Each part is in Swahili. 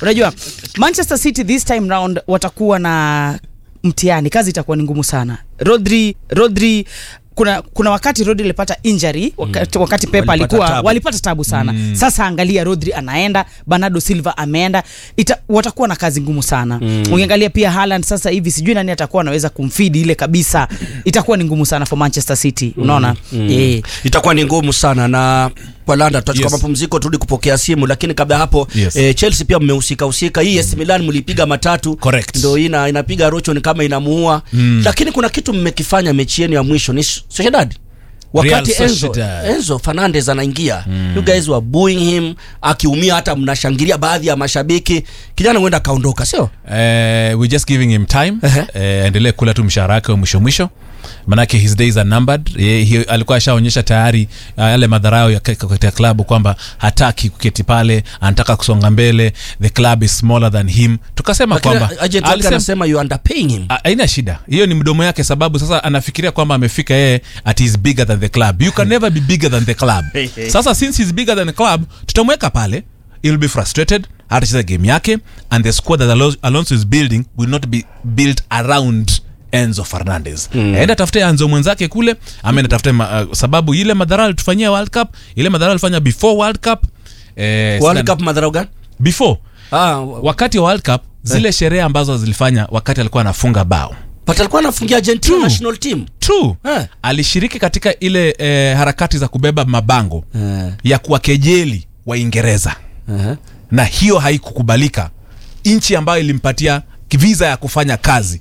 unajua manchester city this time round watakuwa na mtihani kazi itakuwa ni ngumu sana rodri rodri kuna kuna wakati rodri alipata injury wakati, wakati pep Walipata alikuwa tabu. walipata tabu sana mm. sasa angalia rodri anaenda bernardo silva ameenda Ita, watakuwa na kazi ngumu sana mm. ukiangalia pia Haaland sasa hivi sijui nani atakuwa anaweza kumfidi ile kabisa itakuwa ni ngumu sana for manchester city unaona mm. eh. itakuwa ni ngumu sana na kwa landa tutachukua Yes. mapumziko turudi kupokea simu lakini kabla ya hapo Yes. eh, chelsea pia mmehusika husika hii AC Milan mlipiga matatu Correct. ndo ina, inapiga rocho ni kama inamuua mm. lakini kuna kitu mmekifanya mechi yenu ya mwisho ni Sociedad wakati Real Enzo, Sociedad. Enzo Fernandez anaingia mm. you guys were booing him akiumia hata mnashangilia baadhi ya mashabiki kijana huenda akaondoka sio Eh, we just giving him time Ehe. eh, endelee kula tu mshahara wake wa mwisho mwisho manake his days are numbered Ye, he, alikuwa ashaonyesha tayari uh, yale madharau ya ke- katika klabu kwamba hataki kuketi pale anataka kusonga mbele the club is smaller than him tukasema lakini kwamba agent wake alisema- anasema you underpaying him A- haina shida hiyo ni mdomo yake sababu sasa anafikiria kwamba amefika yeye at is bigger than the club you can never be bigger than the club sasa since he's bigger than the club tutamweka pale he'll be frustrated atacheza game yake and the squad that Alo- alonso is building will not be built around enzo fernandez mm. aenda tafute anzo mwenzake kule ameenda tafute ma, uh, sababu ile madhara alitufanyia world cup ile madhara alifanya before world cup eh, World sina- Cup madharau gani before ah, wakati wa world cup zile sherehe ambazo zilifanya wakati alikuwa anafunga bao but alikuwa anafungia Argentina national team true Eh. alishiriki katika ile eh, harakati za kubeba mabango Eh. ya kuwakejeli waingereza uh-huh. na hiyo haikukubalika nchi ambayo ilimpatia visa ya kufanya kazi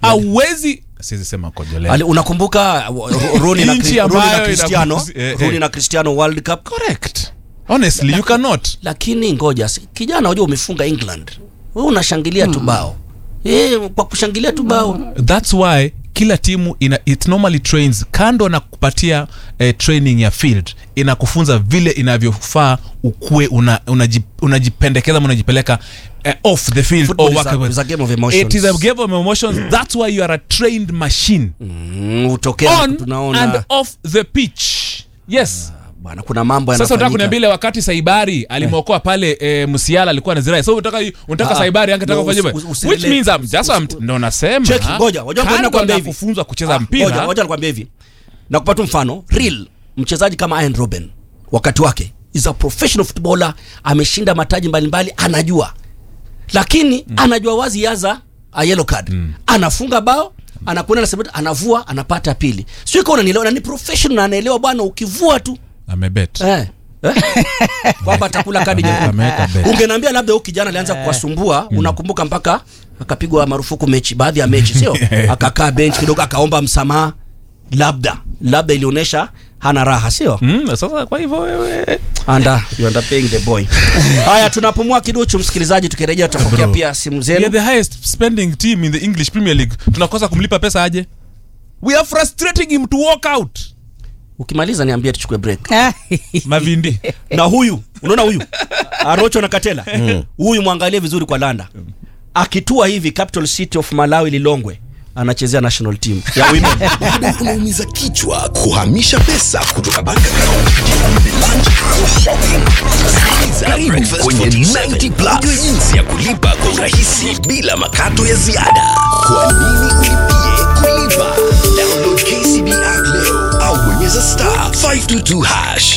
auwezi siwezi sema kojolea Ali, unakumbuka uh, Ro- Rooney na, Nchi Cri- Rooney na ambayo Cristiano inakuzi- eh, Rooney eh. na Cristiano World Cup correct honestly you cannot lakini ngoja si- kijana unajua umefunga England wewe unashangilia tu bao eh kwa kushangilia tu bao that's why kila timu ina, it normally trains kando na kupatia eh, training ya field inakufunza vile inavyofaa ukue unajipendekeza una, unaji- unajipendekeza ama unajipeleka eh, off the field Football or is a- work- is a game of emotions. it is a game of emotions that's why you are a trained machine mm, utokea on tunaona and off the pitch yes bwana kuna mambo sasa unataka yanafanyika kuniambia ile wakati saibari alimwokoa pale e, msiala alikuwa na zirai so unataka unataka Ah, saibari angetaka no, kufanya usi- hivyo usi- which usi- means I'm just I'm, ndo nasema Check, ngoja, ngoja kando nakwambia na hivi. kufunzwa kucheza Ah, mpira ngoja ngoja nikwambia hivi nakupa tu mfano real mchezaji kama Ian Robben wakati wake is a professional footballer ameshinda mataji mbalimbali anajua lakini mm. anajua wazi yaza a yellow card mm. anafunga bao anakwenda anasema anavua anapata pili sio kama unanielewa na ni professional na anaelewa bwana ukivua tu amebet eh Eh? kwamba atakula kadi nyekundu Ameweka bet. ungeniambia labda huyu kijana alianza kuwasumbua unakumbuka mpaka akapigwa marufuku mechi baadhi ya mechi sio akakaa bench kidogo akaomba msamaha labda labda ilionyesha hana raha sio Mm, sasa kwa hivyo wewe anda you are paying the boy haya tunapumua kiduchu msikilizaji tukirejea tutapokea Bro. pia simu we are zenu the highest spending team in the English Premier League tunakosa kumlipa pesa aje we are frustrating him to walk out ukimaliza niambie tuchukue break mavindi na huyu unaona huyu arocho na katela huyu mwangalie vizuri kwa landa akitua hivi capital city of malawi lilongwe anachezea national team ya women bado unaumiza kichwa kuhamisha pesa kutoka bank account lunch au shopping karibu kwenye 90 plus Ujue jinsi ya kulipa kwa urahisi bila makato ya ziada kwa nini ulipie kulipa download kcb app leo au bonyeza star 522 hash